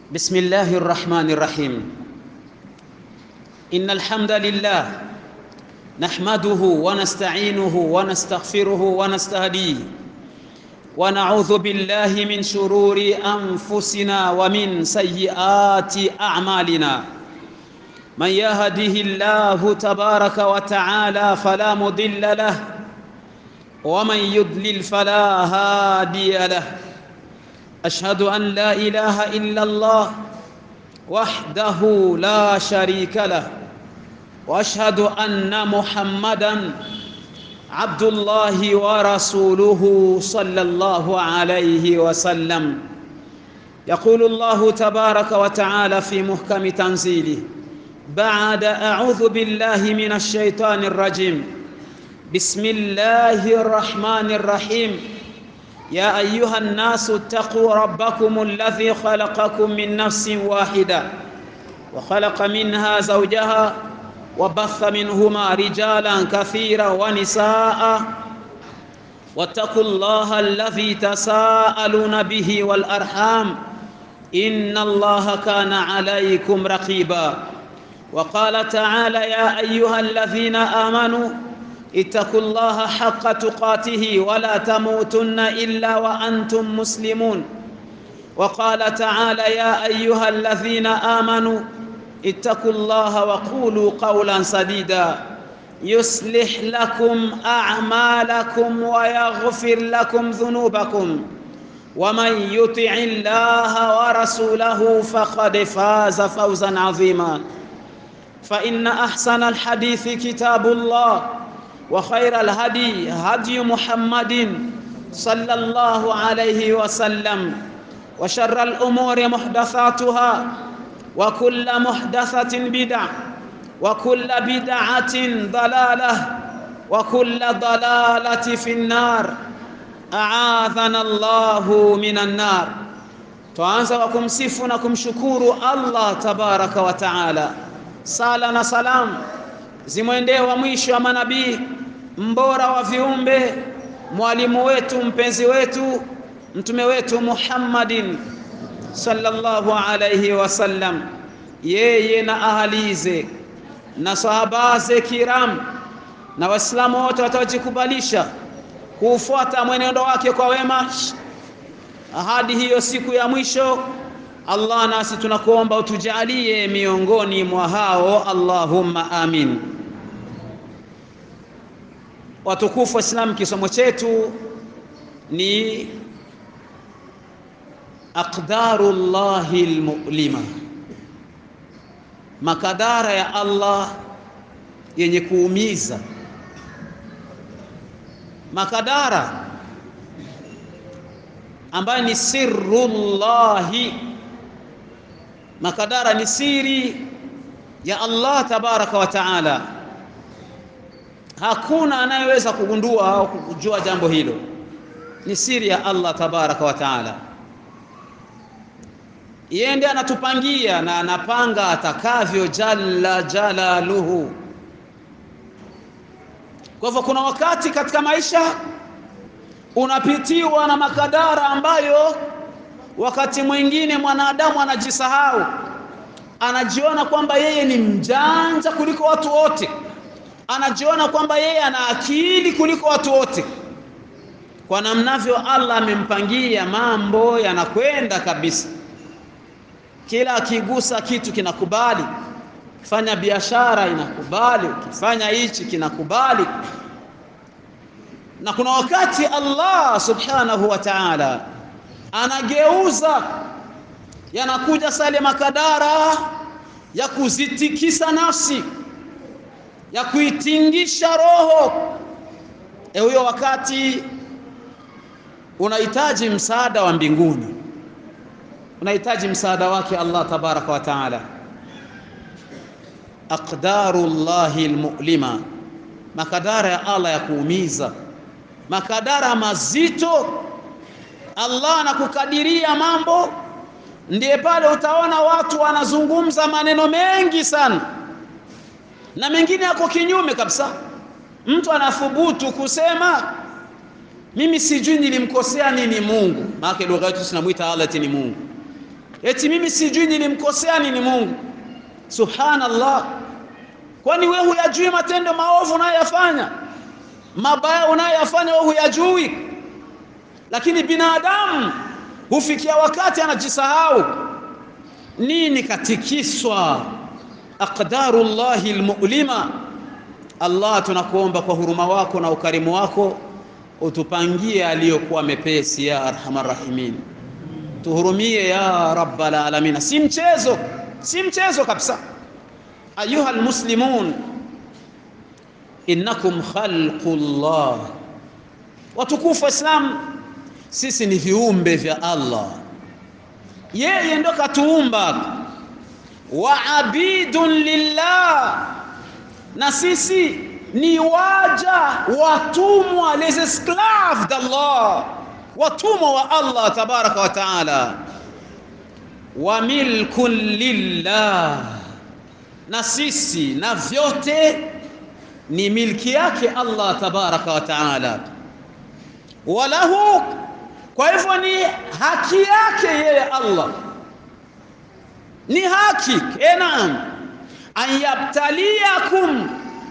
بسم الله الرحمن الرحيم إن الحمد لله نحمده ونستعينه ونستغفره ونستهديه ونعوذ بالله من شرور أنفسنا ومن سيئات أعمالنا من يهده الله تبارك وتعالى فلا مضل له ومن يضلل فلا هادي له أشهد أن لا إله إلا الله وحده لا شريك له وأشهد أن محمدا عبد الله ورسوله صلى الله عليه وسلم يقول الله تبارك وتعالى في محكم تنزيله بعد أعوذ بالله من الشيطان الرجيم بسم الله الرحمن الرحيم يا أيها الناس اتقوا ربكم الذي خلقكم من نفس واحدة وخلق منها زوجها وبث منهما رجالا كثيرا ونساء واتقوا الله الذي تساءلون به والأرحام إن الله كان عليكم رقيبا وقال تعالى يا أيها الذين آمنوا اتقوا الله حق تقاته ولا تموتن إلا وأنتم مسلمون وقال تعالى يا أيها الذين آمنوا اتقوا الله وقولوا قولا سديدا يصلح لكم أعمالكم ويغفر لكم ذنوبكم ومن يطع الله ورسوله فقد فاز فوزا عظيما فإن أحسن الحديث كتاب الله وخير الهدي هدي محمد صلى الله عليه وسلم وشر الأمور محدثاتها وكل محدثة بدعة وكل بدعة ضلالة وكل ضلالة في النار أعاذنا الله من النار tuanza kwa kumsifu na kumshukuru Allah tabaraka wa taala. Sala na salam zimwendee wa mwisho wa manabii, mbora wa viumbe, mwalimu wetu, mpenzi wetu, mtume wetu Muhammadin sallallahu alayhi wasallam, yeye na ahalize na sahabaze kiram na waislamu wote wataojikubalisha kuufuata mwenendo wake kwa wema hadi hiyo siku ya mwisho. Allah, nasi tunakuomba utujalie miongoni mwa hao, Allahumma amin. Watukufu Waislamu, kisomo chetu ni aqdarullahi almu'lima, makadara ya Allah yenye kuumiza. Makadara ambayo ni sirrullahi, makadara ni siri ya Allah tabaraka wa taala. Hakuna anayeweza kugundua au kujua jambo hilo, ni siri ya Allah tabaraka wa taala. Yeye ndiye anatupangia na anapanga atakavyo, jalla jalaluhu. Kwa hivyo kuna wakati katika maisha unapitiwa na makadara ambayo wakati mwingine mwanadamu anajisahau, anajiona kwamba yeye ni mjanja kuliko watu wote, anajiona kwamba yeye ana akili kuliko watu wote. Kwa namnavyo Allah amempangia mambo yanakwenda kabisa, kila akigusa kitu kinakubali, ukifanya biashara inakubali, ukifanya hichi kinakubali na kuna wakati Allah subhanahu wa ta'ala anageuza, yanakuja sale makadara ya kuzitikisa nafsi, ya kuitingisha roho. E, huyo wakati unahitaji msaada wa mbinguni, unahitaji msaada wake Allah tabaraka wa ta'ala. Aqdarullahi almu'lima, makadara ya Allah ya kuumiza makadara mazito. Allah anakukadiria mambo, ndiye pale utaona watu wanazungumza maneno mengi sana, na mengine yako kinyume kabisa. Mtu anathubutu kusema mimi sijui nilimkosea nini Mungu, maana lugha yetu tunamwita Allah ni Mungu. eti mimi sijui nilimkosea nini Mungu. Subhanallah, kwani wewe huyajui matendo maovu unayoyafanya, mabaya unayoyafanya wewe huyajui? Lakini binadamu hufikia wakati anajisahau. Nini katikiswa? Aqdarullahi almu'lima. Allah, tunakuomba kwa huruma wako na ukarimu wako utupangie aliyokuwa mepesi, ya arhamar rahimin. Tuhurumie ya rabbal alamin. Si mchezo, si mchezo kabisa. Ayuha almuslimun, innakum khalqullah, watukufu wa Islam, sisi ni viumbe vya Allah, yeye ndo katuumba. Wa abidun lillah, na sisi ni waja watumwa, les esclaves d'Allah, watumwa wa Allah tabaraka wa taala. Wa milkun lillah, na sisi na vyote ni milki yake Allah tabaraka wa taala. Walahu, kwa hivyo ni haki yake yeye Allah, ni haki enam, an yabtaliakum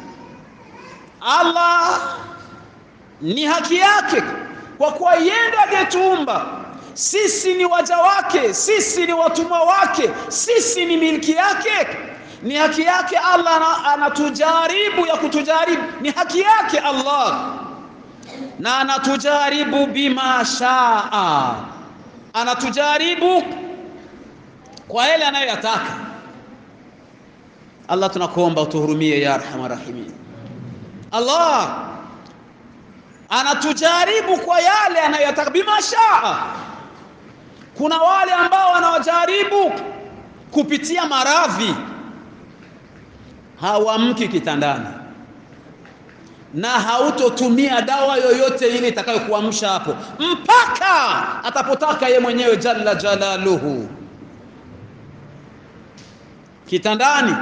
Allah ni haki yake, kwa kuwa yeye ndiye aliyetuumba sisi, ni waja wake, sisi ni watumwa wake, sisi ni milki yake. Ni haki yake Allah anatujaribu, ya kutujaribu ni haki yake Allah, na anatujaribu bima shaa, anatujaribu kwa yale anayoyataka. Allah, tunakuomba utuhurumie ya arhamar rahimin. Allah anatujaribu kwa yale anayotaka bima shaa. Kuna wale ambao wanawajaribu kupitia maradhi, hawamki kitandani na hautotumia dawa yoyote ile itakayokuamsha hapo mpaka atapotaka ye mwenyewe jalla jalaluhu. Kitandani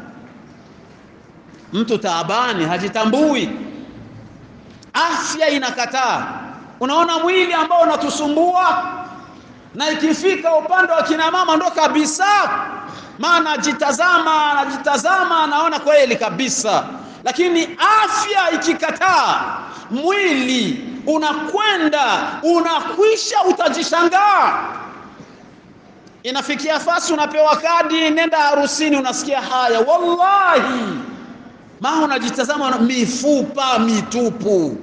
mtu taabani, hajitambui, afya inakataa. Unaona mwili ambao unatusumbua, na ikifika upande wa kina mama ndo kabisa, maana ajitazama, anajitazama, anaona kweli kabisa, lakini afya ikikataa, mwili unakwenda unakwisha, utajishangaa. Inafikia fasi unapewa kadi, nenda harusini, unasikia haya, wallahi maa unajitazama mifupa mitupu.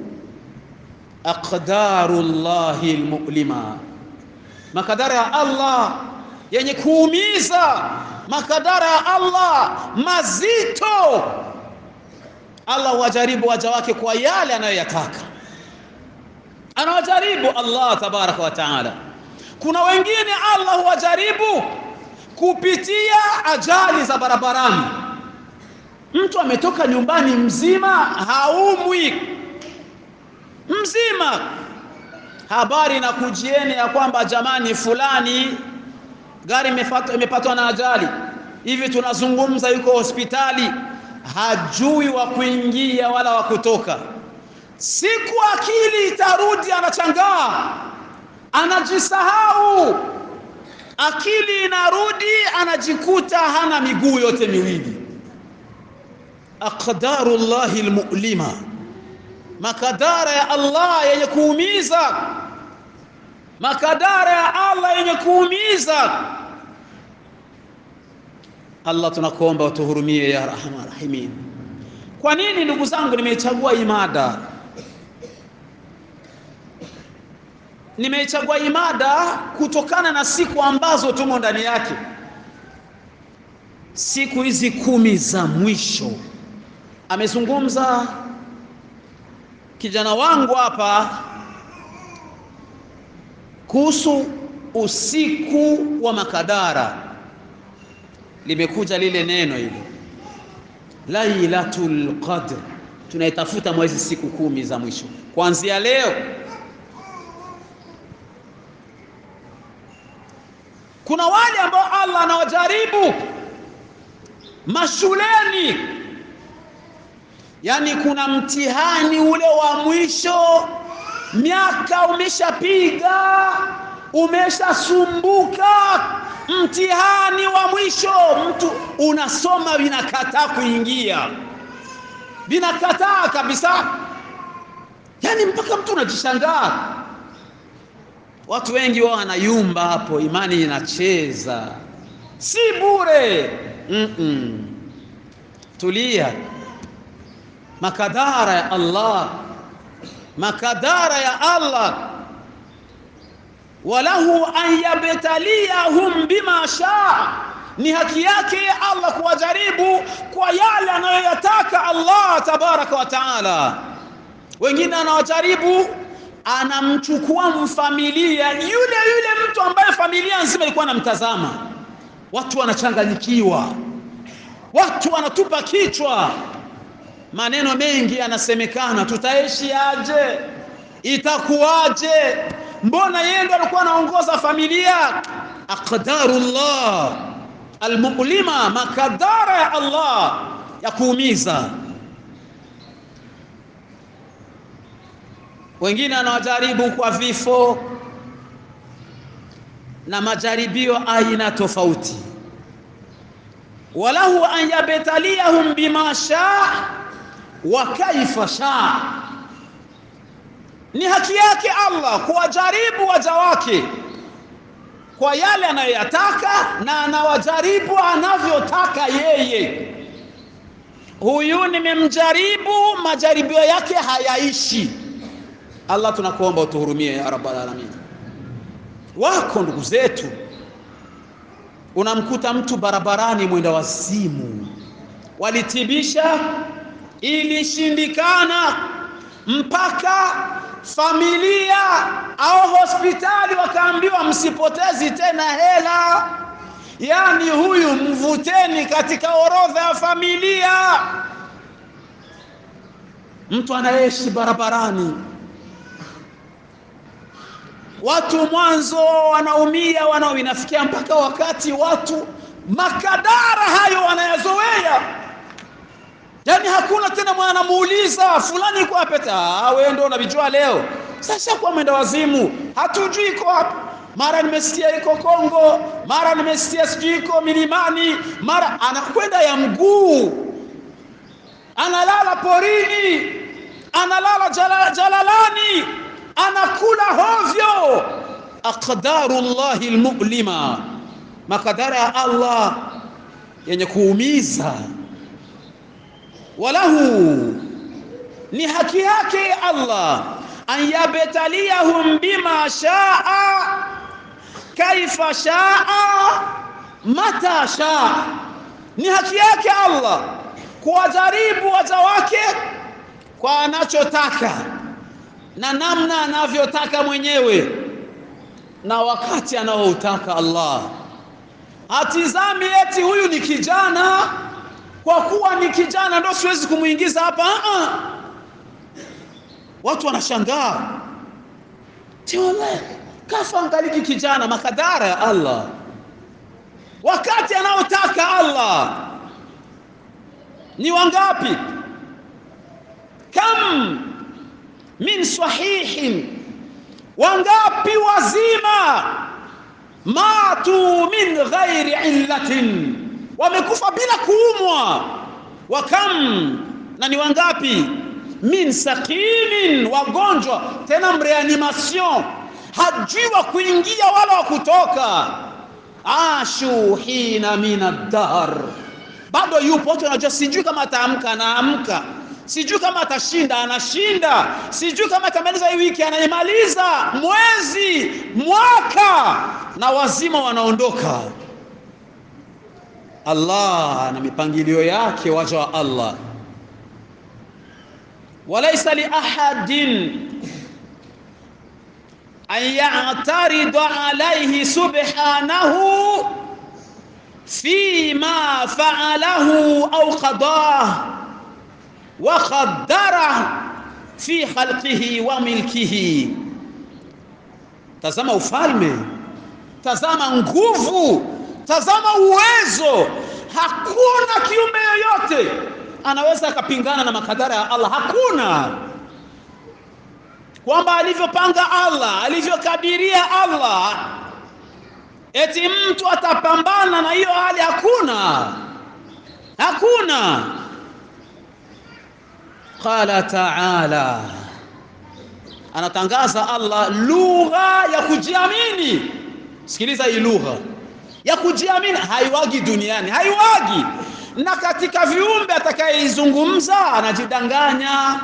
Aqdarullahi almu'lima, makadara ya Allah yenye kuumiza, makadara ya Allah mazito. Allah wajaribu waja wake kwa yale anayoyataka, anawajaribu Allah tabaraka wa taala. Kuna wengine Allah huwajaribu kupitia ajali za barabarani. Mtu ametoka nyumbani mzima, haumwi mzima, habari na kujieni ya kwamba jamani, fulani gari imepatwa na ajali, hivi tunazungumza, yuko hospitali, hajui wa kuingia wala wa kutoka. Siku akili itarudi, anachangaa, anajisahau, akili inarudi, anajikuta hana miguu yote miwili. Aqdarullahi almu'lima, makadara ya Allah yenye kuumiza, makadara ya Allah yenye kuumiza. Allah, tunakuomba utuhurumie ya rahman rahimin. Kwa nini ndugu zangu nimeichagua imada? Nimeichagua imada kutokana na siku ambazo tumo ndani yake, siku hizi kumi za mwisho. Amezungumza kijana wangu hapa kuhusu usiku wa makadara. Limekuja lile neno hilo Lailatul Qadr, tunaitafuta mwezi siku kumi za mwisho kuanzia leo. Kuna wale ambao Allah anawajaribu mashuleni, yaani kuna mtihani ule wa mwisho, miaka umeshapiga, umeshasumbuka mtihani wa mwisho mtu unasoma vinakataa kuingia vinakataa kabisa yani mpaka mtu unajishangaa watu wengi wao wanayumba hapo imani inacheza si bure mm -mm. tulia makadara ya Allah makadara ya Allah walahu an yabtaliyahum bima shaa ni haki yake Allah kuwajaribu kwa yale anayoyataka Allah tabaraka wa taala wengine anawajaribu anamchukua mfamilia yule yule mtu ambaye familia nzima ilikuwa anamtazama watu wanachanganyikiwa watu wanatupa kichwa maneno mengi yanasemekana tutaishi aje itakuwaje mbona yeye ndo alikuwa anaongoza familia aqdarullah almu'lima makadara ya Allah ya kuumiza wengine anawajaribu kwa vifo na majaribio aina tofauti walahu an yabtaliyahum bima shaa wa kaifa shaa ni haki yake Allah kuwajaribu waja wake kwa yale anayoyataka na anawajaribu anavyotaka yeye huyu nimemjaribu majaribio yake hayaishi Allah tunakuomba utuhurumie ya rabbal alamin wako ndugu zetu unamkuta mtu barabarani mwenda wazimu walitibisha ilishindikana mpaka familia au hospitali wakaambiwa msipotezi tena hela yani huyu mvuteni katika orodha ya familia mtu anaishi barabarani watu mwanzo wanaumia wanao inafikia mpaka wakati watu makadara hayo wanayazoea yani hakuna tena mwana anamuuliza fulani iko wapi ah wewe ndio unavijua leo sasa kwa mwenda wazimu hatujui iko wapi mara nimesikia iko Kongo mara nimesikia sijui iko milimani mara anakwenda ya mguu analala porini analala jala, jalalani anakula hovyo aqdarullahi almu'lima makadara ya Allah yenye kuumiza walahu ni haki yake Allah an yabtaliyahum bima shaa kaifa shaa mata shaa ni haki yake Allah kuwajaribu waja wake kwa anachotaka na namna anavyotaka mwenyewe na wakati anaoutaka Allah hatizami eti huyu ni kijana kwa kuwa ni kijana ndo siwezi kumuingiza hapa uh -uh. watu wanashangaa tiole kafa angaliki kijana makadara ya Allah wakati anaotaka Allah ni wangapi kam min sahihin wangapi wazima matu min ghairi illatin wamekufa bila kuumwa wakam na ni wangapi min sakimin wagonjwa tena mreanimation hajui wa kuingia wala wa kutoka ashu hina min ad-dahr bado yupo watu wanajua sijui kama ataamka anaamka sijui kama atashinda anashinda sijui kama atamaliza hii wiki anaimaliza mwezi mwaka na wazima wanaondoka Allah na mipangilio yake waja wa Allah walaysa li ahadin an ya'tarida alayhi subhanahu fima fa'alahu aw qadah wa qaddara fi khalqihi wa milkihi tazama ufalme tazama nguvu tazama uwezo hakuna kiumbe yoyote anaweza akapingana na makadara ya Allah hakuna kwamba alivyopanga Allah, alivyokadiria Allah, eti mtu atapambana na hiyo hali? Hakuna, hakuna. Qala taala, anatangaza Allah lugha ya kujiamini. Sikiliza hii lugha ya kujiamini, haiwagi duniani, haiwagi na katika viumbe atakayeizungumza anajidanganya.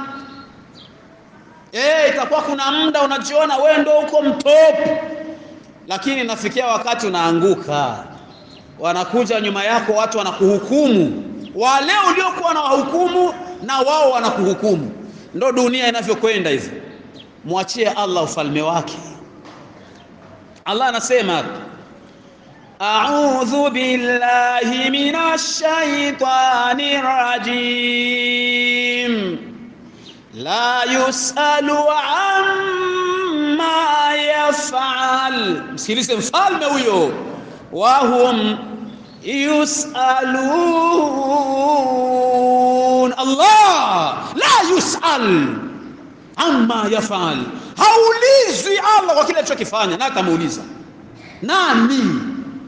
Eh, itakuwa kuna muda unajiona wewe ndio uko mtop, lakini nafikia wakati unaanguka, wanakuja nyuma yako watu wanakuhukumu, wale uliokuwa na wahukumu na wao wanakuhukumu. Ndo dunia inavyokwenda hivi. Mwachie Allah ufalme wake. Allah anasema A'udhu billahi minash shaitani rajim la yusalu amma yaf'al. Msikilize mfalme huyo, wahum yusalun. Allah la yusal amma yaf'al, haulizwi Allah kwa kile alichokifanya, na atamuuliza nani?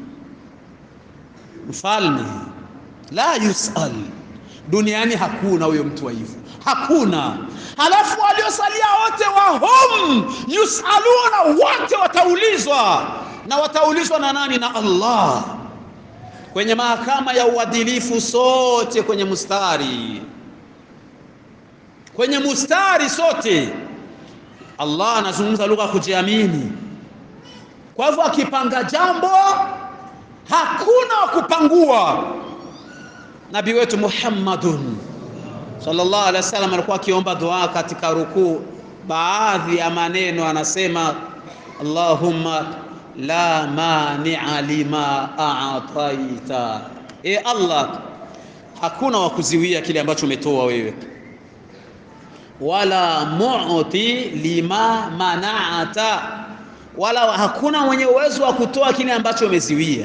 Mfalme la yusal, duniani hakuna huyo mtu wa hivyo, hakuna. Halafu waliosalia wote wahum yusaluna, wote wataulizwa, na wataulizwa na nani? Na Allah, kwenye mahakama ya uadilifu, sote kwenye mustari, kwenye mustari sote. Allah anazungumza lugha ya kujiamini. Kwa hivyo akipanga jambo hakuna wa kupangua. Nabii wetu Muhammadun sallallahu alaihi wasallam alikuwa akiomba dua katika rukuu, baadhi ya maneno anasema, Allahumma la mani'a lima a'taita, e Allah, hakuna wa kuziwia kile ambacho umetoa wewe, wala mu'ti lima mana'ata, wala hakuna mwenye uwezo wa kutoa kile ambacho umeziwia.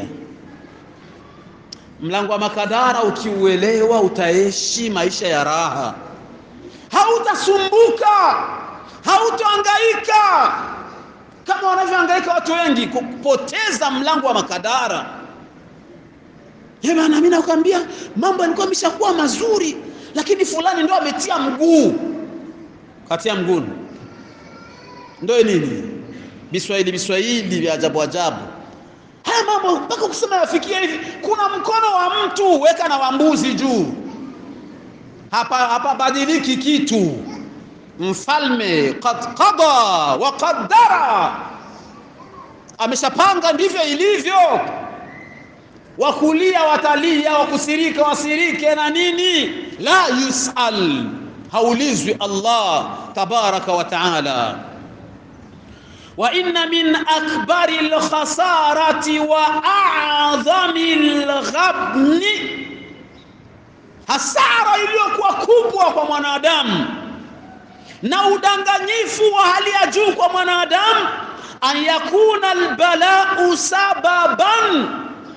Mlango wa makadara ukiuelewa, utaishi maisha ya raha, hautasumbuka, hautahangaika kama wanavyohangaika watu wengi kupoteza mlango wa makadara. Ye bana, mimi nakwambia mambo yalikuwa yameshakuwa mazuri, lakini fulani ndo ametia mguu. Katia mguu ndo nini? Biswahili biswahili vya ajabu ajabu haya mambo mpaka kusema yafikia hivi. Kuna mkono wa mtu weka na wa mbuzi juu, hapa hapa badiliki kitu. Mfalme qad qada wa qaddara, ameshapanga ndivyo ilivyo. Wakulia watalia, wakusirika wasirike na nini. La yusal, haulizwi Allah tabaraka wa taala wa inna min akbari lkhasarati wa a'dhami lghabni, hasara iliyokuwa kubwa kwa mwanadamu na udanganyifu wa hali ya juu kwa mwanadamu, an yakuna albalau sababan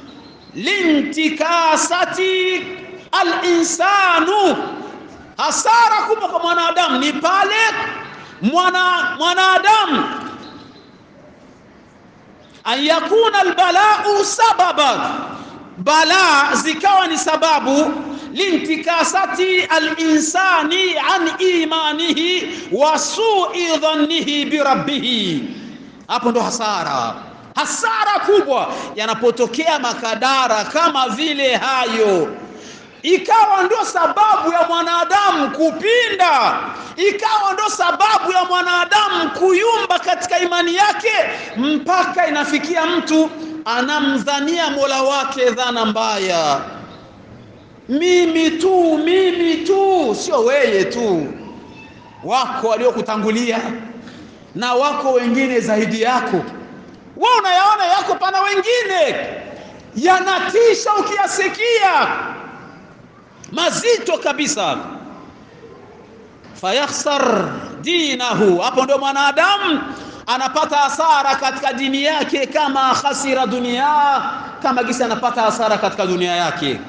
lintikasati alinsanu, hasara kubwa kwa mwanadamu ni pale mwana mwanadamu an yakuna albalau sababan, bala zikawa ni sababu lintikasati alinsani an imanihi wa sui dhannihi birabbihi. Hapo ndo hasara, hasara kubwa yanapotokea makadara kama vile hayo ikawa ndio sababu ya mwanadamu kupinda, ikawa ndio sababu ya mwanadamu kuyumba katika imani yake, mpaka inafikia mtu anamdhania Mola wake dhana mbaya. Mimi tu, mimi tu, sio weye tu, wako waliokutangulia na wako wengine zaidi yako. Wewe unayaona yako, pana wengine yanatisha ukiyasikia mazito kabisa. fayakhsar dinahu, hapo ndio mwanadamu anapata hasara katika dini yake, kama khasira dunia, kama gisi anapata hasara katika dunia yake.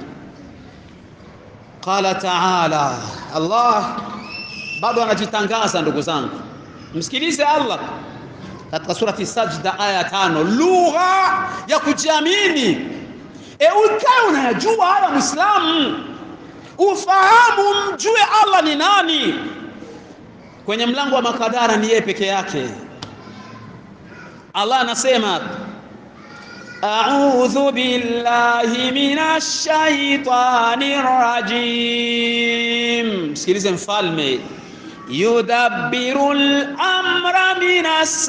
Qala taala, Allah bado anajitangaza ndugu zangu, msikilize Allah katika surati Sajda aya tano, lugha ya kujiamini. E, ukae unayajua haya Muislamu, ufahamu, mjue Allah ni nani. Kwenye mlango wa makadara ni yeye peke yake. Allah anasema a'udhu billahi minash shaitani rajim. Msikilize mfalme yudabbiru al-amra minas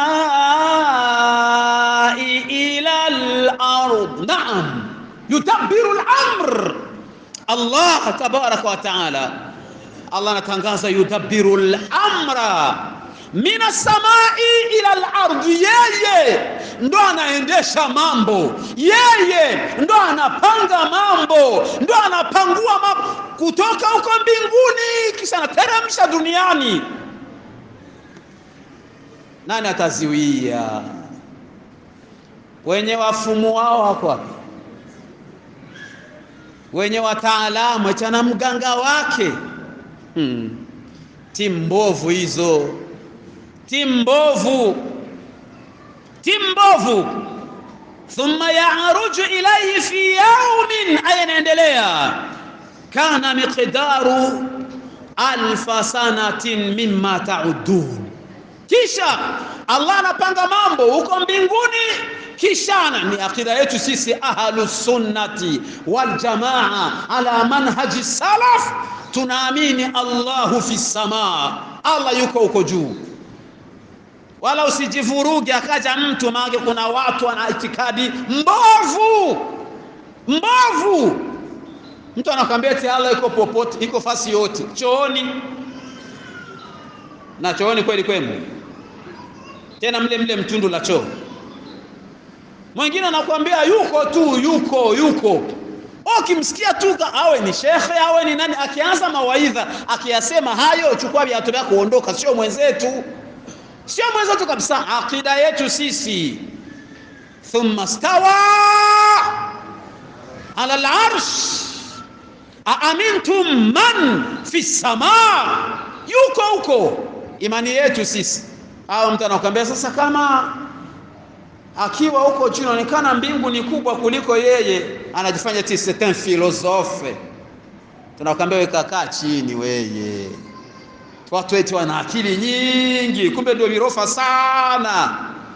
samai ila al-ard. Naam, yudabbiru al-amr. Allah tabaraka wa taala, Allah anatangaza yudabbiru al-amra mina samai ila al-ard, yeye ndo anaendesha mambo, yeye ndo anapanga mambo, ndo anapangua mambo kutoka huko mbinguni, kisha anateremsha duniani. Nani ataziwia? Wenye wafumu wao wako wapi? Wenye wataalamu chana mganga wake hmm. Timu mbovu hizo timu mbovu, timu mbovu. Thumma yaaruju ilayhi fi yaumin, aya inaendelea, kana miqdaru alfa sanatin mimma taudun. Kisha Allah anapanga mambo huko mbinguni, kisha ni akida yetu sisi ahlus sunnati wal jamaa ala manhaji salaf, tunaamini Allahu fi samaa, Allah yuko huko juu wala usijivuruge akaja mtu maana kuna watu wana itikadi mbovu mbovu. Mtu anakwambia eti Allah iko popote, iko fasi yote, chooni na chooni kweli kwenu, tena mle mle mtundu la choo. Mwingine anakuambia yuko tu, yuko yuko. Ukimsikia tu awe ni shekhe awe ni nani, akianza mawaidha akiyasema hayo, chukua viatu vyako uondoka, sio mwenzetu sio mwenzetu kabisa. Akida yetu sisi, thumma stawa ala al-arsh aamintum man fi samaa, yuko huko. Imani yetu sisi. Au mtu anakuambia sasa, kama akiwa huko juu inaonekana mbingu ni kubwa kuliko yeye, anajifanya ti c'est un philosophe. Tunakwambia weka kaa chini weye watu wetu wana akili nyingi, kumbe ndio virofa sana.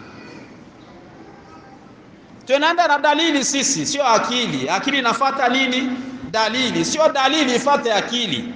Tunaenda na dalili sisi, sio akili. Akili inafata nini? Dalili, sio dalili ifate akili.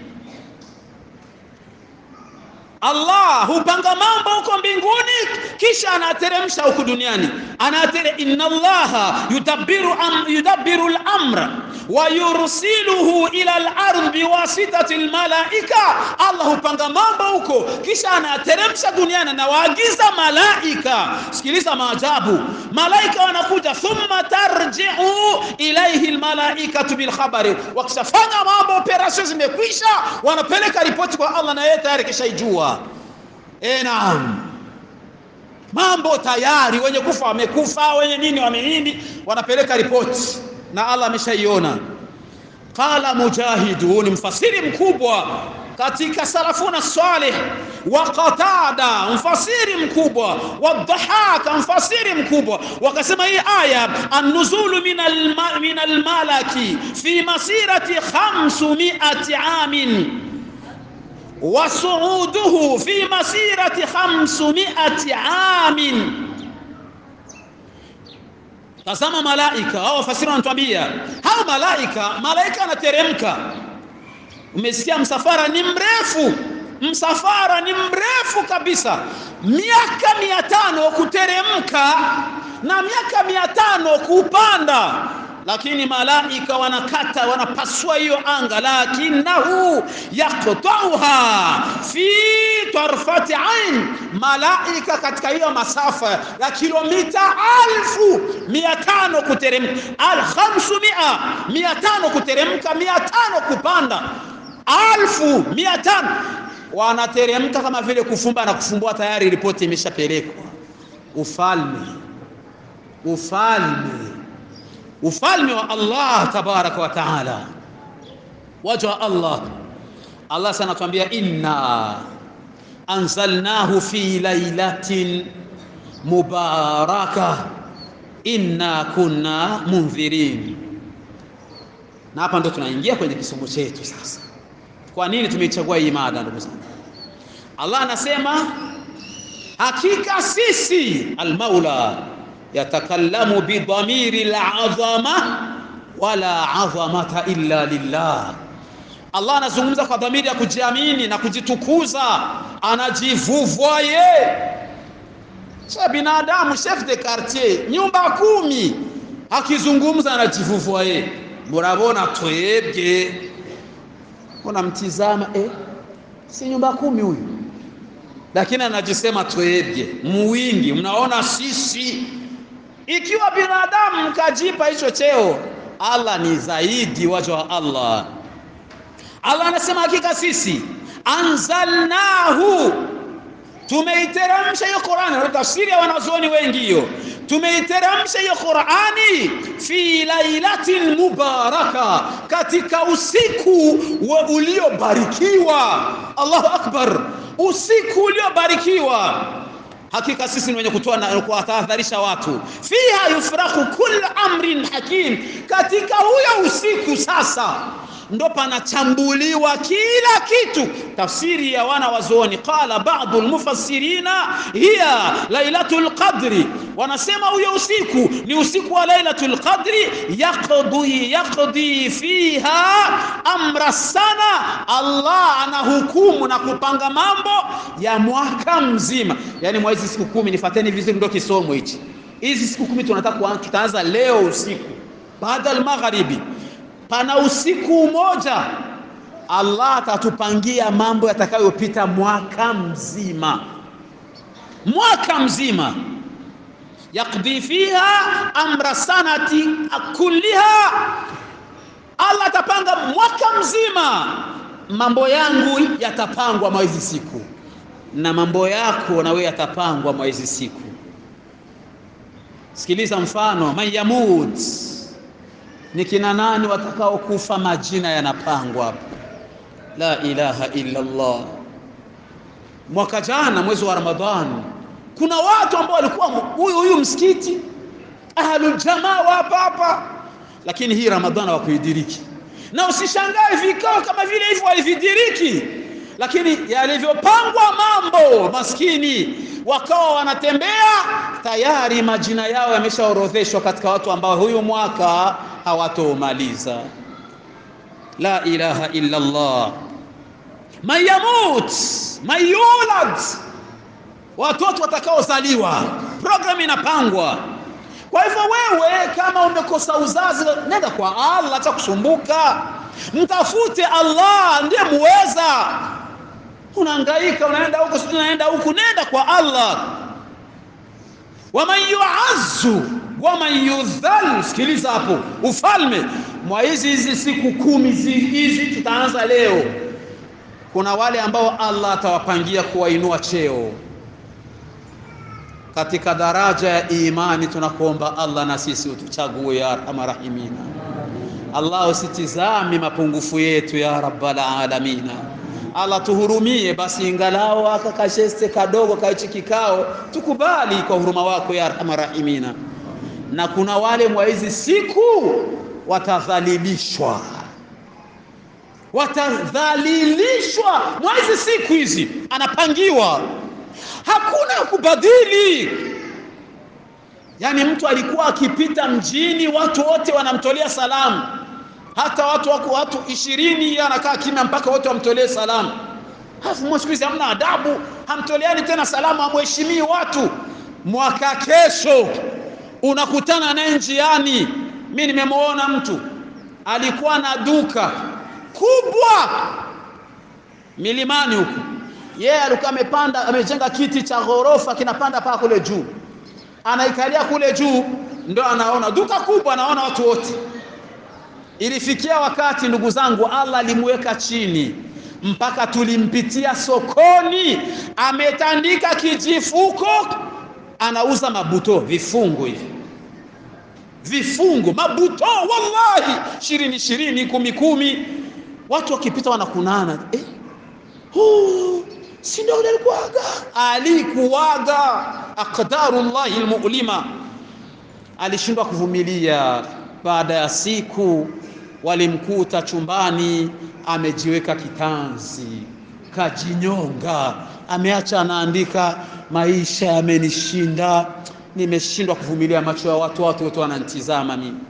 Allah hupanga mambo huko mbinguni kisha anateremsha huku duniani. Anatere inna Allaha yudabbiru am, yudabbiru al-amra wa yursiluhu ila al-ardh biwasitati al-malaika. Allah hupanga mambo huko kisha anateremsha duniani na waagiza malaika. Sikiliza maajabu, malaika wanakuja, thumma tarji'u ilayhi al-malaikatu bil khabari. Wakishafanya mambo, operation zimekwisha, wanapeleka ripoti kwa Allah na yeye tayari kishaijua. E, naam, mambo tayari, wenye kufa wamekufa, wenye nini wamenini, wanapeleka ripoti na Allah ameshaiona. Qala Mujahid, huu ni mfasiri mkubwa katika salafuna salih, wa Qatada mfasiri mkubwa, wa Dhahaka mfasiri mkubwa, wakasema hii aya an-nuzulu min al-malaki fi masirati 500 amin wasuuduhu fi masirati khamsumiati amin. Tazama malaika hao, wafasiri wanatuambia hao malaika, malaika anateremka. Umesikia, msafara ni mrefu, msafara ni mrefu kabisa, miaka mia tano kuteremka na miaka mia tano kupanda lakini malaika wanakata wanapasua hiyo anga, lakinahu yaqtauha fi tarfati ain, malaika katika hiyo masafa ya kilomita alfu mia tano kuteremka, al khamsumia mia tano kuteremka, mia tano kupanda, alfu mia tano wanateremka kama vile kufumba na kufumbua, tayari ripoti imeshapelekwa. Ufalme, ufalme ufalme wa Allah tabaraka wa taala, waja wa Allah. Allah sana tuambia inna anzalnahu fi lailatin mubaraka inna kunna mundhirin. Na hapa ndo tunaingia kwenye kisomo chetu sasa. Kwa nini tumeichagua hii mada, ndugu zangu? Allah anasema hakika sisi almaula yatakallamu bidhamiri alazama wala azamata illa lillah. Allah anazungumza kwa dhamiri ya kujiamini na kujitukuza, anajivuvwa ye cha binadamu, chef de quartier, nyumba kumi, akizungumza anajivuvwa ye. Murabona twebwe, unamtizama eh, si nyumba kumi huyu, lakini anajisema twebwe muwingi. Mnaona sisi, ikiwa binadamu mkajipa hicho cheo, Allah ni zaidi waja wa Allah. Allah anasema hakika sisi anzalnahu, tumeiteremsha hiyo Qur'ani. Na tafsiri ya wanazuoni wengi hiyo, tumeiteremsha hiyo Qur'ani fi lailatin mubaraka, katika usiku uliobarikiwa. Allahu akbar, usiku uliobarikiwa. Hakika sisi ni wenye kutoa na kuwatahadharisha watu, fiha yufraku kullu amrin hakim, katika huyo usiku sasa ndo panachambuliwa kila kitu. Tafsiri ya wana wazuoni, qala ba'du almufassirina hiya lailatul qadri, wanasema huyo usiku ni usiku wa lailatul qadri, yaqdi yaqdi fiha amra sana, Allah anahukumu na kupanga mambo ya mwaka mzima. Yani mwa hizi siku kumi, nifateni vizuri, ndo kisomo hichi. Hizi siku kumi tunataka tutaanza leo usiku baada al-magharibi pana usiku mmoja Allah atatupangia mambo yatakayopita mwaka mzima, mwaka mzima. Yakdi fiha amra sanati kulliha, Allah atapanga mwaka mzima. Mambo yangu yatapangwa mwa hizi siku na mambo yako na wewe yatapangwa mwa hizi siku. Sikiliza mfano, man yamut ni kina nani watakaokufa? Majina yanapangwa hapa. La ilaha illa Allah. Mwaka jana mwezi wa Ramadhani, kuna watu ambao walikuwa huyu huyu msikiti ahlul jamaa wa hapa hapa, lakini hii Ramadhani hawakuidiriki. Na usishangae vikao kama vile hivyo walividiriki, lakini yalivyopangwa mambo, maskini wakawa wanatembea tayari, majina yao yameshaorodheshwa katika watu ambao huyu mwaka hawatomaliza. La ilaha illa Allah. Man yamut man yulad, watoto watakaozaliwa, programu inapangwa. Kwa hivyo wewe kama umekosa uzazi, nenda kwa Allah, acha kusumbuka, mtafute Allah, ndiye muweza. Unahangaika, unaenda huku, unaenda huku, nenda kwa Allah. waman yuazzu waman yudhal. Sikiliza hapo, ufalme mwa hizi hizi siku kumi hizi tutaanza leo, kuna wale ambao Allah atawapangia kuwainua cheo katika daraja ya imani. Tunakuomba Allah na sisi utuchague ya arhamar rahimina. Allah usitizami mapungufu yetu ya rabbal alamina. Allah tuhurumie basi, ingalao aka kasheste kadogo kaichi kikao, tukubali kwa huruma wako ya arhamar rahimina. Na kuna wale mwa hizi siku watadhalilishwa, watadhalilishwa mwa hizi siku hizi, anapangiwa, hakuna kubadili. Yaani mtu alikuwa akipita mjini, watu wote wanamtolea salamu hata watu wako watu ishirini anakaa kimya mpaka wote wamtolee salamu. Halafu siku hizi hamna adabu, hamtoleani tena salamu, hamheshimii watu. Mwaka kesho unakutana naye njiani. Mi nimemwona mtu alikuwa na duka kubwa milimani huku, yeye yeah, alikuwa amepanda amejenga kiti cha ghorofa kinapanda paa kule juu, anaikalia kule juu, ndo anaona duka kubwa, anaona watu wote Ilifikia wakati ndugu zangu, Allah alimweka chini mpaka tulimpitia sokoni, ametandika kijifuko, anauza mabuto, vifungo hivi, vifungo mabuto, wallahi, ishirini ishirini, kumi kumi, watu wakipita wanakunana eh, huu si ndio ule alikuaga alikuaga aqdarullahi almu'lima alishindwa kuvumilia baada ya siku walimkuta chumbani amejiweka kitanzi kajinyonga ameacha anaandika maisha yamenishinda nimeshindwa kuvumilia macho ya watu watu wote wananitizama mimi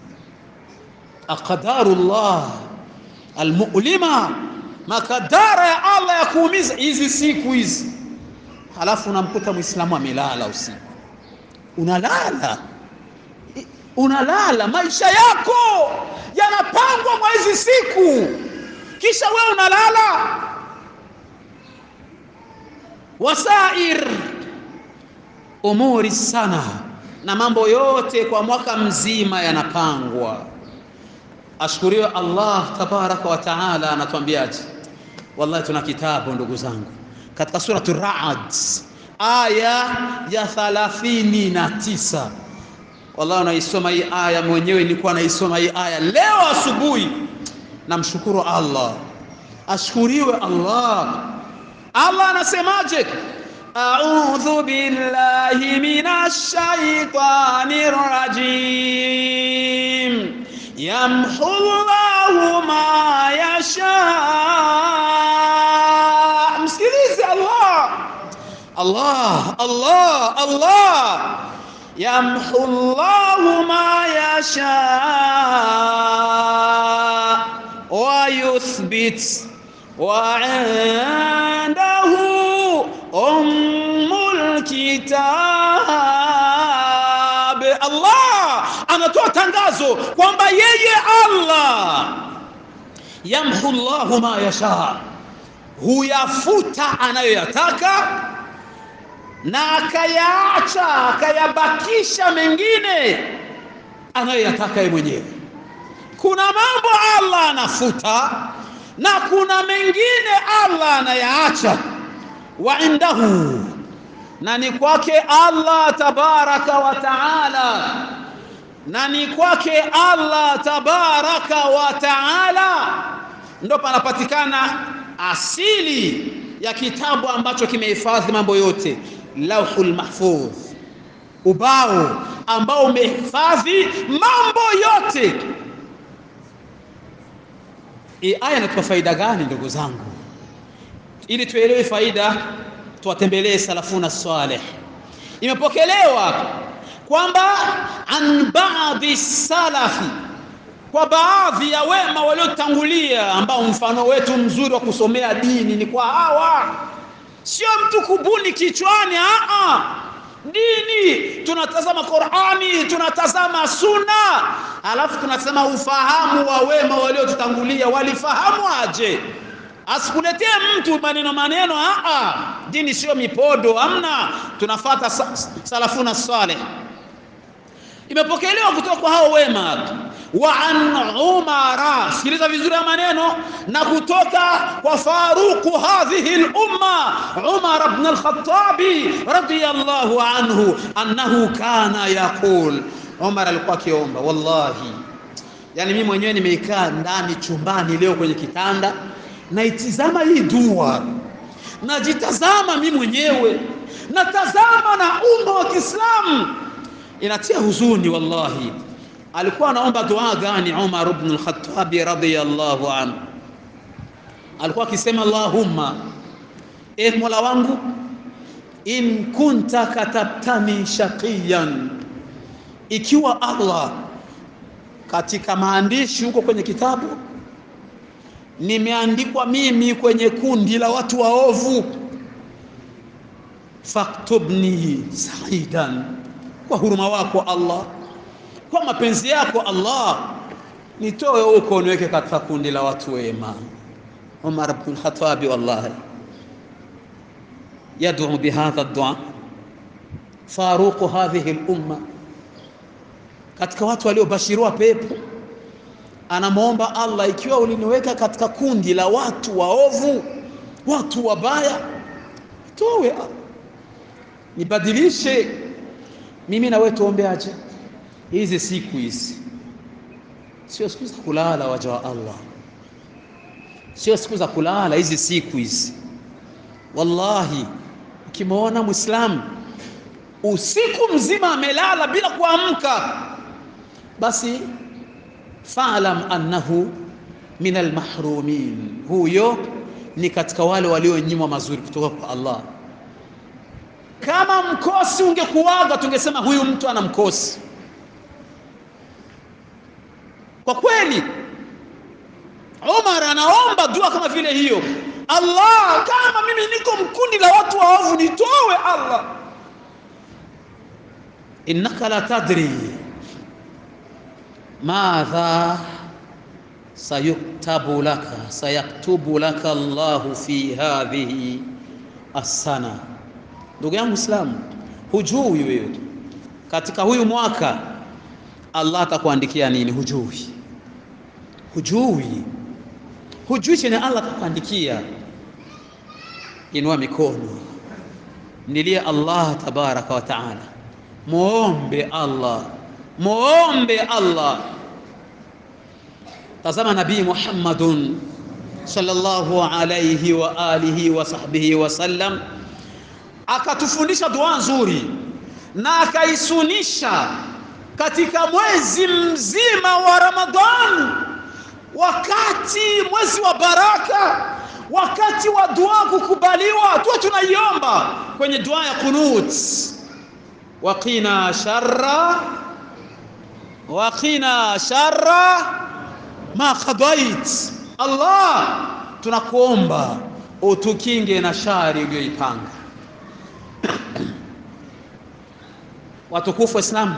aqdarullah almu'lima makadara ya Allah ya kuumiza hizi siku hizi halafu unamkuta muislamu amelala usiku unalala unalala maisha yako yanapangwa mwa hizi siku kisha wewe unalala wasair umuri sana na mambo yote kwa mwaka mzima yanapangwa ashukuriwe Allah tabaraka wa taala anatuambiaje wallahi tuna kitabu ndugu zangu katika suratu Ra'd aya ya thalathini na tisa wallahi unaisoma hii aya mwenyewe nilikuwa naisoma hii aya leo asubuhi namshukuru Allah ashukuriwe Allah Allah anasemaje أعوذ بالله من الشيطان الرجيم يمحو الله ما يشاء msikilize Allah Allah Allah Allah يمحو الله ما يشاء ويثبت وعنده أم الكتاب Allah anatoa tangazo kwamba yeye Allah yamhu Allahu ma yasha huyafuta anayoyataka na akayaacha akayabakisha mengine anayoyataka yeye mwenyewe kuna mambo Allah anafuta na kuna mengine Allah anayaacha wa indahu na ni kwake Allah tabaraka wa taala na ni kwake Allah tabaraka wa taala ndo panapatikana asili ya kitabu ambacho kimehifadhi mambo yote lauhul mahfudh ubao ambao umehifadhi mambo yote hii aya inatupa faida gani ndugu zangu ili tuelewe faida tuwatembelee salafuna salih imepokelewa kwamba an baadhi salafi kwa baadhi ya wema waliotangulia ambao mfano wetu mzuri wa kusomea dini ni kwa hawa sio mtu kubuni kichwani a dini tunatazama Qur'ani tunatazama sunna alafu tunasema ufahamu wa wema waliotutangulia walifahamu aje asikuletee mtu maneno maneno a dini sio mipodo amna tunafata salafuna saleh imepokelewa kutoka kwa hao wema wa an umara sikiliza vizuri ya maneno na kutoka kwa faruqu hadhihi al-umma Umar ibn al-Khattab radiyallahu anhu annahu kana yaqul Umar alikuwa akiomba wallahi yani mimi mwenyewe nimeikaa ndani chumbani leo kwenye kitanda naitizama hii dua najitazama mimi mwenyewe natazama na umma wa Kiislamu inatia huzuni wallahi alikuwa anaomba dua gani Umar ibn al-Khattab radiyallahu anhu alikuwa akisema Allahumma e Mola wangu in kunta katabtani shaqiyan ikiwa Allah katika maandishi huko kwenye kitabu nimeandikwa mimi kwenye kundi la watu waovu faktubni saidan kwa huruma wako Allah kwa mapenzi yako Allah nitoe huko niweke katika kundi la watu wema Umar ibn al-Khattab wallahi يدعو بهذا الدعاء فاروق هذه الامه katika watu waliobashiriwa pepo anamwomba Allah ikiwa uliniweka katika kundi la watu waovu watu wabaya towe nibadilishe mimi na wewe tuombeaje hizi siku hizi sio siku za kulala waja wa Allah sio siku za kulala hizi siku hizi wallahi ukimwona Muislamu usiku mzima amelala bila kuamka, basi fa'lam annahu min almahrumin, huyo ni katika wale walionyimwa mazuri kutoka kwa Allah. Kama mkosi ungekuwaga, tungesema huyu mtu ana mkosi. Kwa kweli, Umar anaomba dua kama vile hiyo, Allah, kama mimi niko mkundi la watu waovu, nitowe Allah. innaka la tadri madha sayuktabu laka sayaktubu laka Allahu fi hadhihi assana. Ndugu yangu Islamu, hujui wewe katika huyu mwaka Allah atakuandikia nini? Hujui, hujui, hujui chenye Allah atakuandikia. Inua mikono, mnilie Allah tabaraka wa taala, muombe Allah, muombe Allah. Tazama Nabii Muhammadun sallallahu alayhi wa alihi wa sahbihi wasallam akatufundisha dua nzuri na akaisunisha katika mwezi mzima wa Ramadhani, wakati mwezi wa baraka, wakati wa dua kukubaliwa, tuwe tunaiomba kwenye dua ya kunut, waqina sharra waqina sharra ma qadait. Allah, tunakuomba utukinge na shari uliyoipanga. Watukufu wa Islam,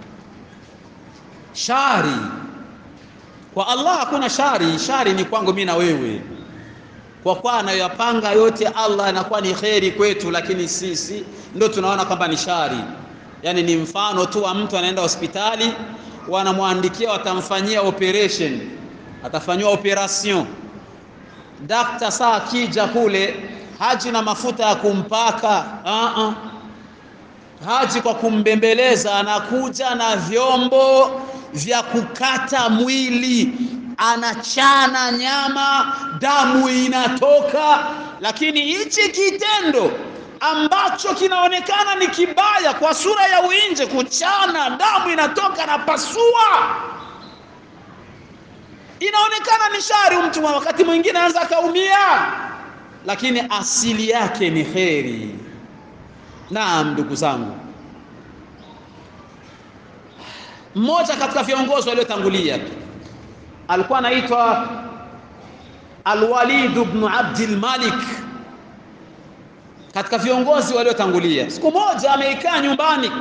shari kwa Allah hakuna shari. Shari ni kwangu mimi na wewe, kwa kwa anayoyapanga yote Allah anakuwa ni kheri kwetu, lakini sisi ndio tunaona kwamba ni shari. Yani ni mfano tu wa mtu anaenda hospitali, wanamwandikia watamfanyia operation, atafanyiwa operation. Dakta saa akija kule haji na mafuta ya kumpaka uh -uh. Haji kwa kumbembeleza, anakuja na vyombo vya kukata mwili, anachana nyama, damu inatoka. Lakini hichi kitendo ambacho kinaonekana ni kibaya kwa sura ya uinje, kuchana, damu inatoka na pasua, inaonekana ni shari. Mtu wakati mwingine anaweza akaumia, lakini asili yake ni kheri. Naam, ndugu zangu, mmoja katika viongozi waliotangulia alikuwa anaitwa Alwalid ibn Abdul Malik, katika viongozi waliotangulia. Siku moja ameikaa nyumbani,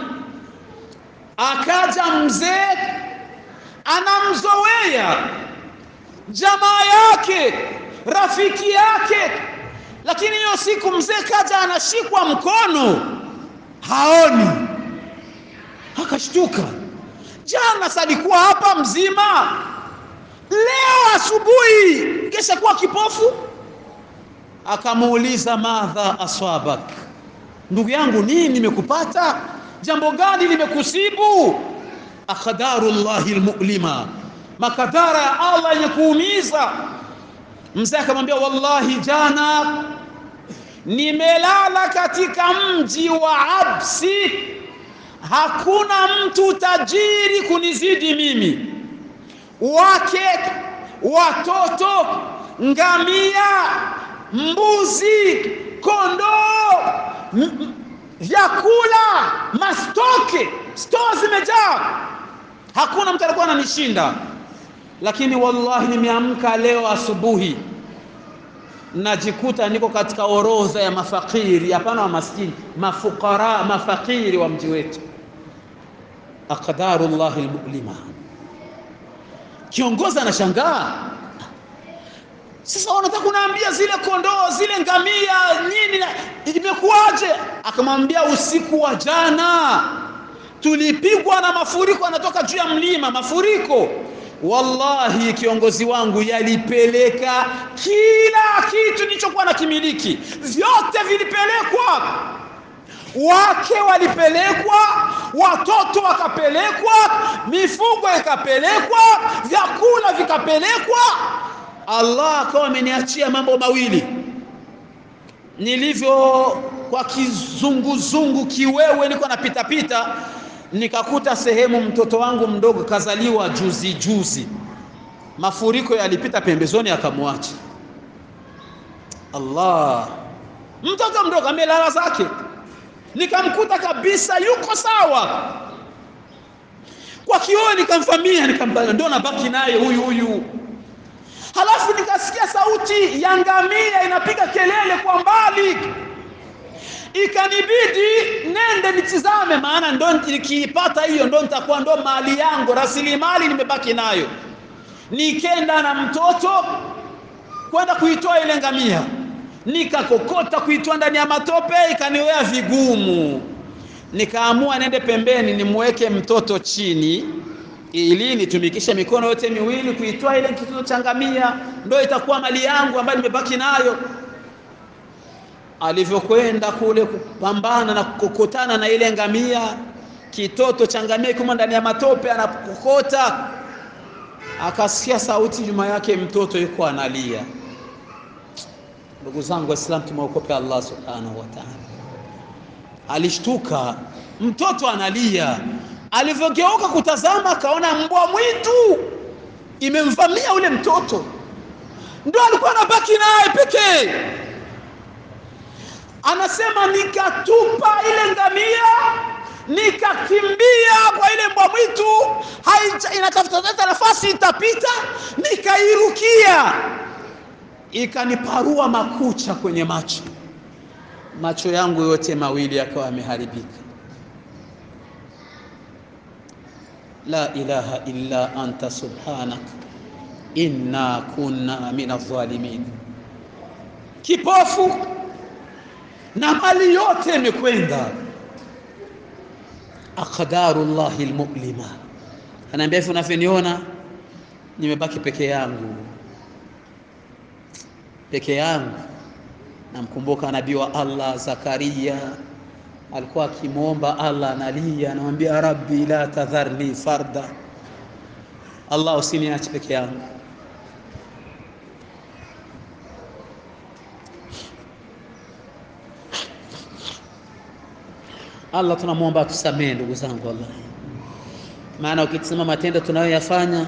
akaja mzee anamzowea jamaa yake, rafiki yake, lakini hiyo siku mzee kaja anashikwa mkono haoni, akashtuka. Jana salikuwa hapa mzima, leo asubuhi kesha kuwa kipofu. Akamuuliza, madha aswabak, ndugu yangu, nini nimekupata? Jambo gani limekusibu? Aqdaru llahi almu'lima, makadara ya Allah yenye kuumiza. Mzee akamwambia, wallahi jana nimelala katika mji wa Absi, hakuna mtu tajiri kunizidi mimi, wake, watoto, ngamia, mbuzi, kondoo, vyakula, mastoke, stoo zimejaa, hakuna mtu alikuwa ananishinda. Lakini wallahi nimeamka leo asubuhi najikuta niko katika orodha ya mafakiri, hapana wa maskini, mafukara, mafakiri wa mji wetu. Aqdaru llahi almu'lima. Kiongozi anashangaa, sasa wanataka kunaambia zile kondoo zile ngamia nini, imekuwaje? Akamwambia usiku wa jana tulipigwa na mafuriko, anatoka juu ya mlima, mafuriko Wallahi, kiongozi wangu yalipeleka kila kitu nilichokuwa na kimiliki, vyote vilipelekwa. Wake walipelekwa, watoto wakapelekwa, mifugo ikapelekwa, vyakula vikapelekwa. Allah akawa ameniachia mambo mawili. nilivyo kwa kizunguzungu kiwewe, niko napita pita, nikakuta sehemu mtoto wangu mdogo kazaliwa juzi juzi, mafuriko yalipita pembezoni akamwacha. Allah, mtoto mdogo amelala zake, nikamkuta kabisa yuko sawa kwa kioo, nikamfamia nikampa, ndo nabaki naye huyu huyu Halafu nikasikia sauti ya ngamia inapiga kelele kwa mbali, ikanibidi nende nitizame, maana ndo nikiipata hiyo ndo nitakuwa ndo mali yangu, rasilimali nimebaki nayo. Nikenda na mtoto kwenda kuitoa ile ngamia, nikakokota kuitoa ndani ya matope, ikaniwea vigumu. Nikaamua nende pembeni nimweke mtoto chini ili nitumikishe mikono yote miwili kuitoa ile kitoto cha ngamia, ndio itakuwa mali yangu ambayo nimebaki nayo. Alivyokwenda kule kupambana na kukokotana na ile ngamia, kitoto cha ngamia kimo ndani ya matope, anakokota, akasikia sauti nyuma yake, mtoto yuko analia. Ndugu zangu Waislamu, tumeokope Allah subhanahu wa ta'ala. Alishtuka, mtoto analia alivyogeuka kutazama akaona mbwa mwitu imemvamia ule mtoto, ndo alikuwa anabaki naye pekee. Anasema nikatupa ile ngamia, nikakimbia kwa ile mbwa mwitu, inatafuta nafasi itapita, nikairukia, ikaniparua makucha kwenye macho, macho yangu yote mawili yakawa yameharibika. La ilaha illa anta subhanak inna kunna min adh-dhalimin. Kipofu na mali yote imekwenda. Aqdarullahi almu'lima, anaambia hivi, unavyoniona nimebaki peke yangu, peke yangu. Namkumbuka nabii wa Allah Zakaria alikuwa akimwomba Allah, analia, anamwambia rabbi la tadharni farda, Allah usiniache peke yangu. Allah tunamwomba atusamee ndugu zangu, wallahi, maana ukitizama matendo tunayoyafanya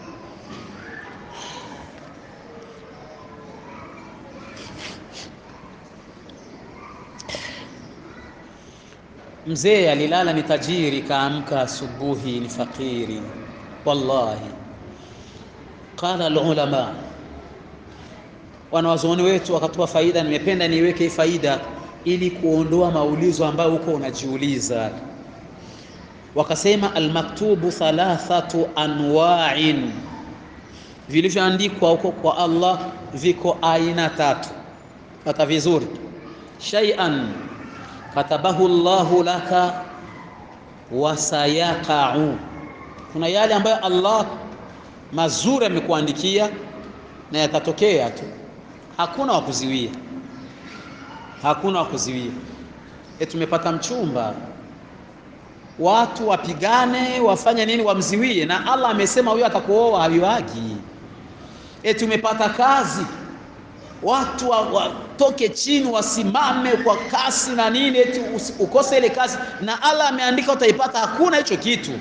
Mzee alilala ni tajiri, kaamka asubuhi ni fakiri. Wallahi, qala alulama, wanawazuoni wetu wakatoa faida. Nimependa niweke hii faida ili kuondoa maulizo ambayo huko unajiuliza. Wakasema almaktubu thalathatu anwa'in, vilivyoandikwa huko kwa Allah viko aina tatu. Pata vizuri, shay'an katabahu Allahu laka wasayaqau, kuna yale ambayo Allah mazuri amekuandikia na yatatokea tu, hakuna wa kuziwia, hakuna wa kuziwia. E, tumepata mchumba, watu wapigane wafanye nini, wamziwie, na Allah amesema huyo atakuoa haviwagi. E, tumepata kazi watu watoke wa chini wasimame kwa kasi na nini, eti ukose ile kazi, na Allah ameandika utaipata. Hakuna hicho kitu.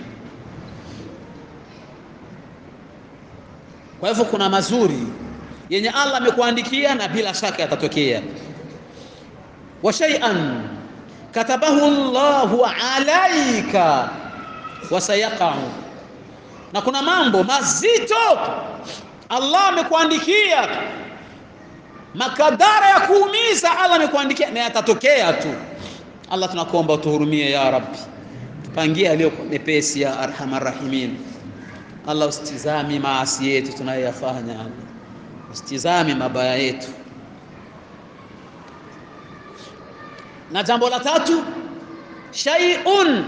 Kwa hivyo kuna mazuri yenye Allah amekuandikia na bila shaka yatatokea. wa shay'an katabahu Allahu alaika wasayaqau, na kuna mambo mazito Allah amekuandikia makadara ya kuumiza Allah amekuandikia na yatatokea tu. Allah, tunakuomba utuhurumie ya Rabbi, tupangie aliyo mepesi ya arhamar rahimin. Allah, usitizami maasi yetu tunayoyafanya, Allah usitizami mabaya yetu. Na jambo la tatu, shay'un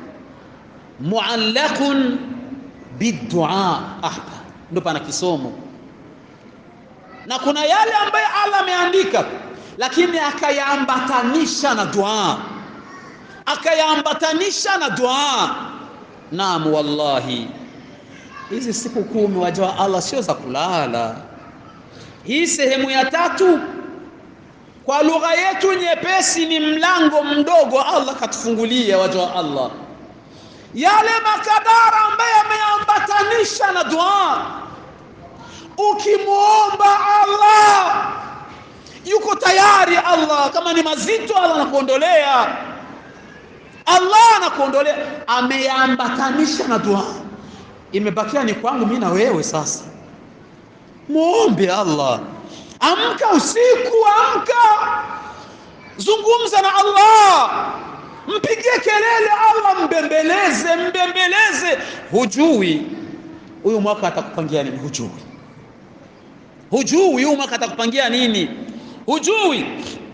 muallaqun bidua. Hapa ndo pana kisomo na kuna yale ambayo Allah ameandika lakini akayaambatanisha na dua, akayaambatanisha na dua. Naam, wallahi hizi siku kumi waja wa Allah sio za kulala. Hii sehemu ya tatu kwa lugha yetu nyepesi ni mlango mdogo Allah katufungulia waja wa Allah yale makadara ambayo yameambatanisha na dua ukimwomba Allah yuko tayari Allah kama ni mazito Allah anakuondolea Allah anakuondolea ameambatanisha na dua imebakia ni kwangu mimi na wewe sasa muombe Allah amka usiku amka zungumza na Allah mpigie kelele Allah mbembeleze mbembeleze hujui huyu mwaka atakupangia nini hujui hujui huyu mwaka atakupangia nini hujui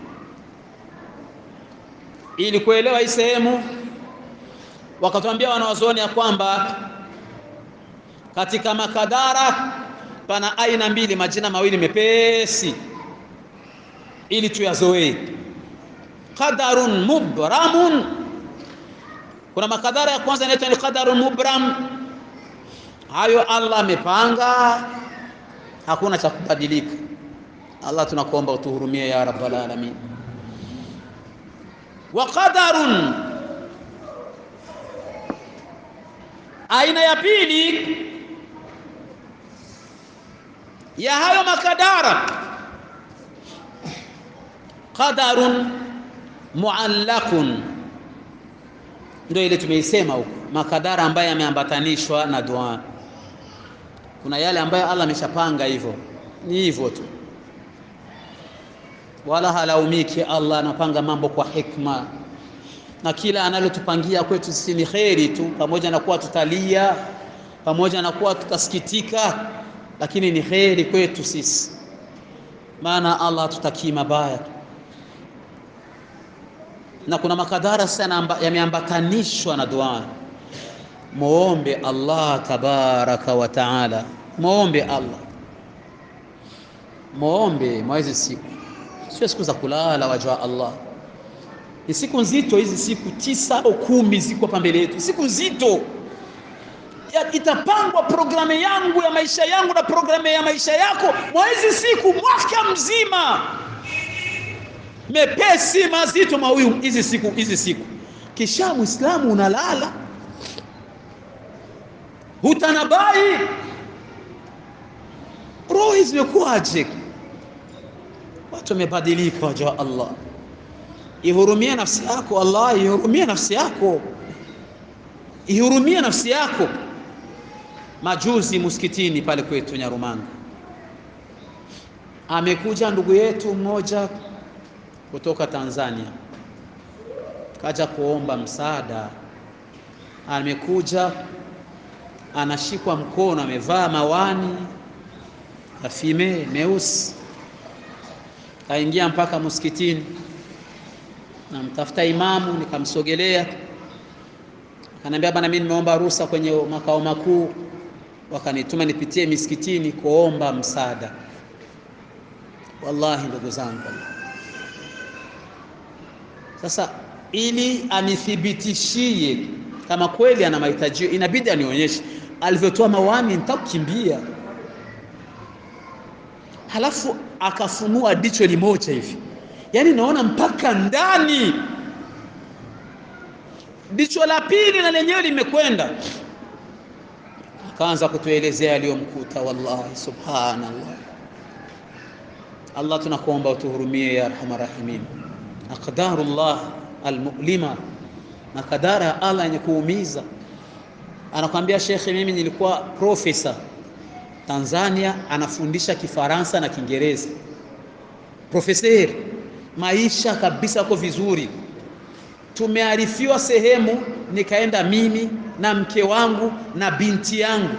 ili kuelewa hii sehemu wakatuambia wanawazuoni ya kwamba katika makadara pana aina mbili majina mawili mepesi ili tuyazoee qadarun mubramun kuna makadara ya kwanza inaitwa ni qadarun mubram hayo Allah amepanga hakuna cha kubadilika Allah tunakuomba utuhurumie ya rabbal alamin wa qadarun aina ya pili ya hayo makadara qadarun muallaqun ndio ile tumeisema huko makadara ambayo yameambatanishwa na dua kuna yale ambayo Allah ameshapanga hivyo ni hivyo tu wala halaumiki Allah anapanga mambo kwa hikma na kila analotupangia kwetu sisi ni kheri tu pamoja na kuwa tutalia pamoja na kuwa tutasikitika lakini ni kheri kwetu sisi maana Allah tutakii mabaya na kuna makadara sana yameambatanishwa na dua muombe Allah tabaraka wa taala muombe Allah muombe mwezi siku sio siku za kulala waja Allah ni siku nzito hizi siku tisa au kumi ziko hapa mbele yetu siku nzito ya, itapangwa programu yangu ya maisha yangu na programu ya maisha yako mwa hizi siku mwaka mzima mepesi mazito mawiu hizi siku hizi siku kisha muislamu unalala hutanabai roho zimekuwaje watu wamebadilika waja Allah ihurumie nafsi yako Allah ihurumie nafsi yako ihurumie nafsi yako majuzi msikitini pale kwetu Nyarumanga amekuja ndugu yetu mmoja kutoka Tanzania kaja kuomba msaada amekuja anashikwa mkono amevaa mawani ya fime meusi kaingia mpaka msikitini namtafuta imamu nikamsogelea akaniambia bana mimi nimeomba ruhusa kwenye makao makuu wakanituma nipitie misikitini kuomba msaada wallahi ndugu zangu sasa ili anithibitishie kama kweli ana mahitaji inabidi anionyeshe alivyotoa mawani nitakukimbia halafu akafunua dicho limoja hivi yaani naona mpaka ndani dicho la pili na lenyewe limekwenda akaanza kutuelezea aliyomkuta wallahi subhanallah Allah tunakuomba utuhurumie ya arhamar rahimin aqdarullah almu'lima na kadara ya Allah yenye kuumiza anakwambia shekhe mimi nilikuwa profesa Tanzania anafundisha Kifaransa na Kiingereza profeseri maisha kabisa yako vizuri tumearifiwa sehemu nikaenda mimi na mke wangu na binti yangu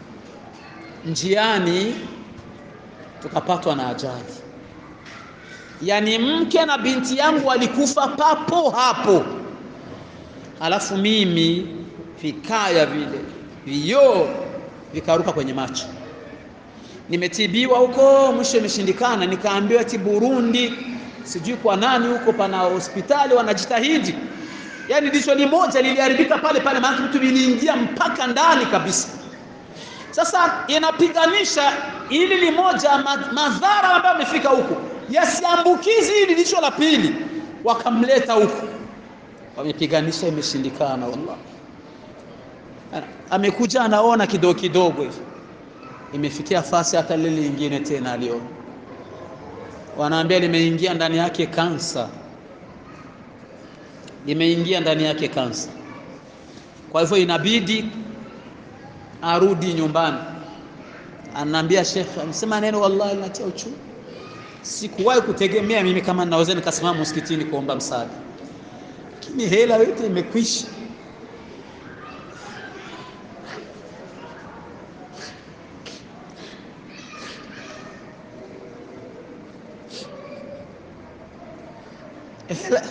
njiani tukapatwa na ajali yaani mke na binti yangu walikufa papo hapo alafu mimi vikaya vile vioo vikaruka kwenye macho nimetibiwa huko mwisho imeshindikana nikaambiwa ati Burundi sijui kwa nani huko pana hospitali wanajitahidi yani dicho limoja liliharibika pale pale maana mtu liliingia mpaka ndani kabisa sasa inapiganisha ili limoja madhara ambayo amefika huko yasiambukizi hili licho la pili wakamleta huku wamepiganisha imeshindikana wallahi amekuja anaona kidogo kidogo hivi imefikia fasi hata lile lingine tena aliona wanaambia limeingia ndani yake kansa limeingia ndani yake kansa kwa hivyo inabidi arudi nyumbani anaambia shekhe amesema neno wallahi linatia uchungu sikuwahi kutegemea mimi kama naweza nikasimama msikitini kuomba msaada lakini hela yote imekwisha hela,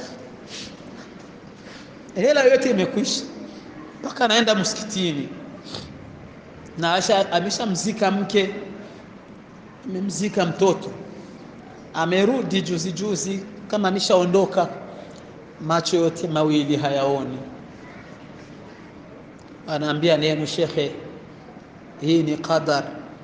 hela yote imekwisha mpaka anaenda msikitini na ameshamzika mke amemzika mtoto amerudi juzi juzi kama ameshaondoka macho yote mawili hayaoni anaambia neno shekhe hii ni qadar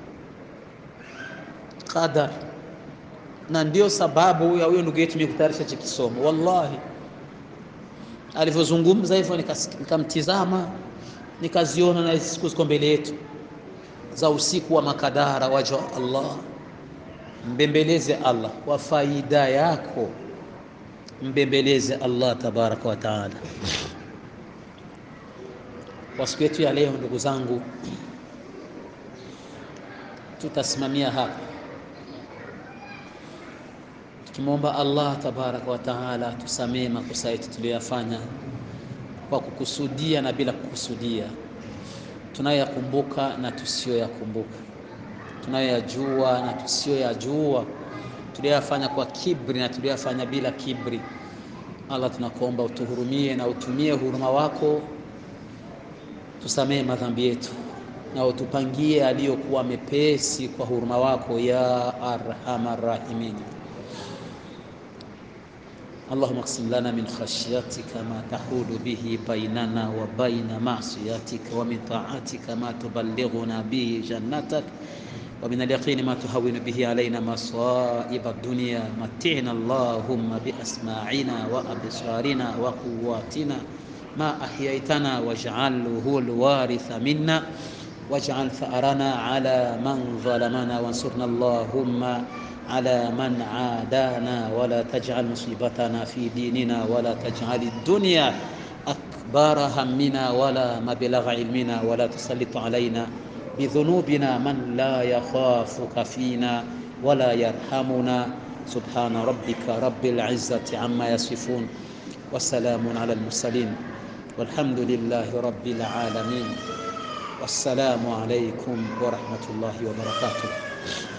qadar na ndio sababu ya huyo ndugu yetu mikutayarisha cha kisomo wallahi alivyozungumza hivyo nikamtizama nikaziona na siku ziko mbele yetu za usiku wa makadara waja Allah mbembeleze Allah kwa faida yako mbembeleze Allah tabaraka wa taala kwa siku yetu ya leo ndugu zangu tutasimamia hapa tukimwomba Allah tabaraka wa taala tusamee makosa yetu tuliyoyafanya kwa kukusudia na bila kukusudia, tunayoyakumbuka na tusiyoyakumbuka, tunayoyajua na tusiyoyajua, tuliyoyafanya kwa kibri na tuliyoyafanya bila kibri. Allah, tunakuomba utuhurumie na utumie huruma wako, tusamee madhambi yetu na utupangie aliyokuwa mepesi kwa huruma wako ya arhamar rahimin. اللهم اقسم لنا من خشيتك ما تحول به بيننا وبين معصيتك ومن طاعتك ما تبلغنا به جنتك ومن اليقين ما تهون به علينا مصائب الدنيا متعنا اللهم بأسماعنا وأبصارنا وقواتنا ما أحييتنا واجعله الوارث منا واجعل ثأرنا على من ظلمنا وانصرنا اللهم على من عادانا ولا تجعل مصيبتنا في ديننا ولا تجعل الدنيا أكبر همنا ولا مبلغ علمنا ولا تسلط علينا بذنوبنا من لا يخافك فينا ولا يرحمنا سبحان ربك رب العزة عما يصفون والسلام على المرسلين والحمد لله رب العالمين والسلام عليكم ورحمة الله وبركاته